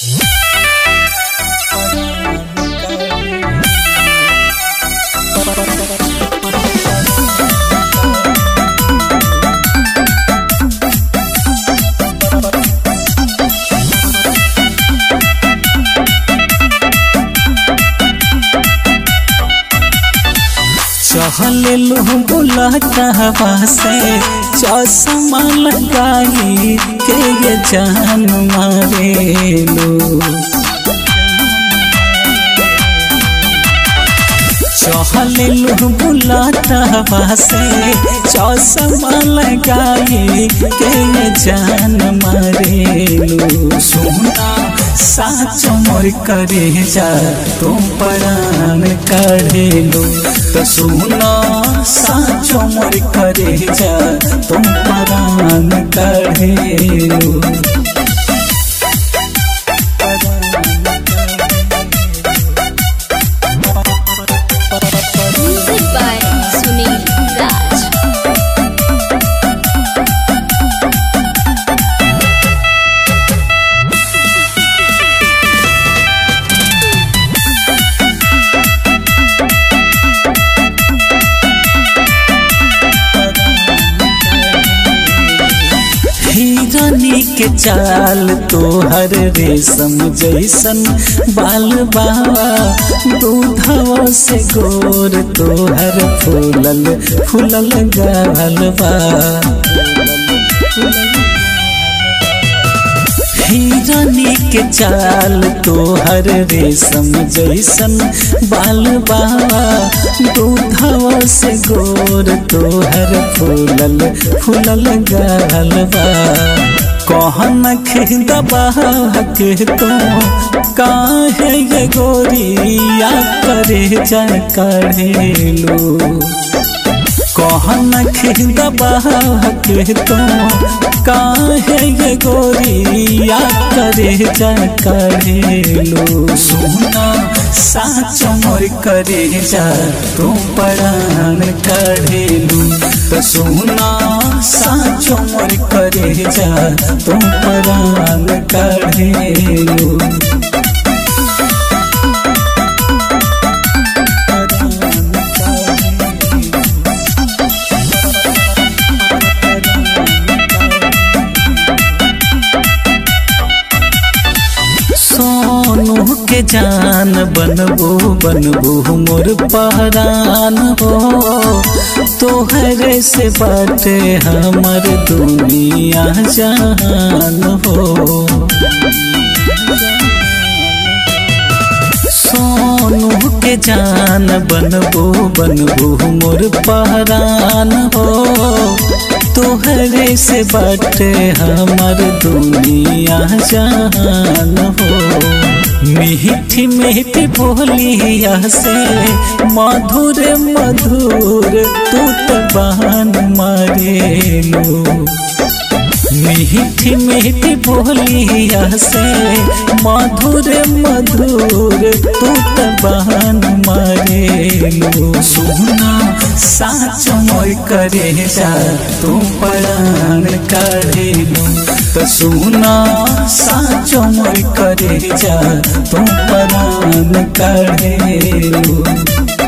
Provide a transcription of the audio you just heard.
चहलेलू बुलतवा से चश्मा लगाई के ये जान मारेलू चहलेलू बुलतवा से चश्मा लगाई के ये जान मारेलू सुना साच मोर करे जा तुम परान करेलू तो सुना साचो मोर करे जा तुम परान करेलू Music by Sunil Raj. हिरनी के चाल तोहर रेशम जैसन बाल बाबा दूधवा से गोर तोहर फूलल फूलल गाल बा हिरनी के चाल तोहर रेशम जैसन बाल बाबा दूधवा से गोर तोहर फूलल फूलल गाल बा कहन खिदबा के तो काहे ये गोरिया करे जा करेलू कहन खिदबा के तो काहे ये गोरिया करे जा करेलू सुना साच मोर करे जा तू परान करेलू तो सुना साच मोर करे जा तू परान करेलू सोनू के जान बनबो बनबो मोर पहरान हो तोहरे से बाटे हमर दुनिया जान हो सोनू के जान बनबो बनबो मोर पहरान हो तोहरे से बाटे हमर दुनिया जान हो मीठी मीठी बोलिया से मधुर मधुर तू तो बहन मारेलू मीठी मीठी बोलिया से मधुर मधुर तू तो बहन मारेलू सुना साच मोर करे जा तू परान करेलू तो सुना साच मोर करे जा तू परान करेलू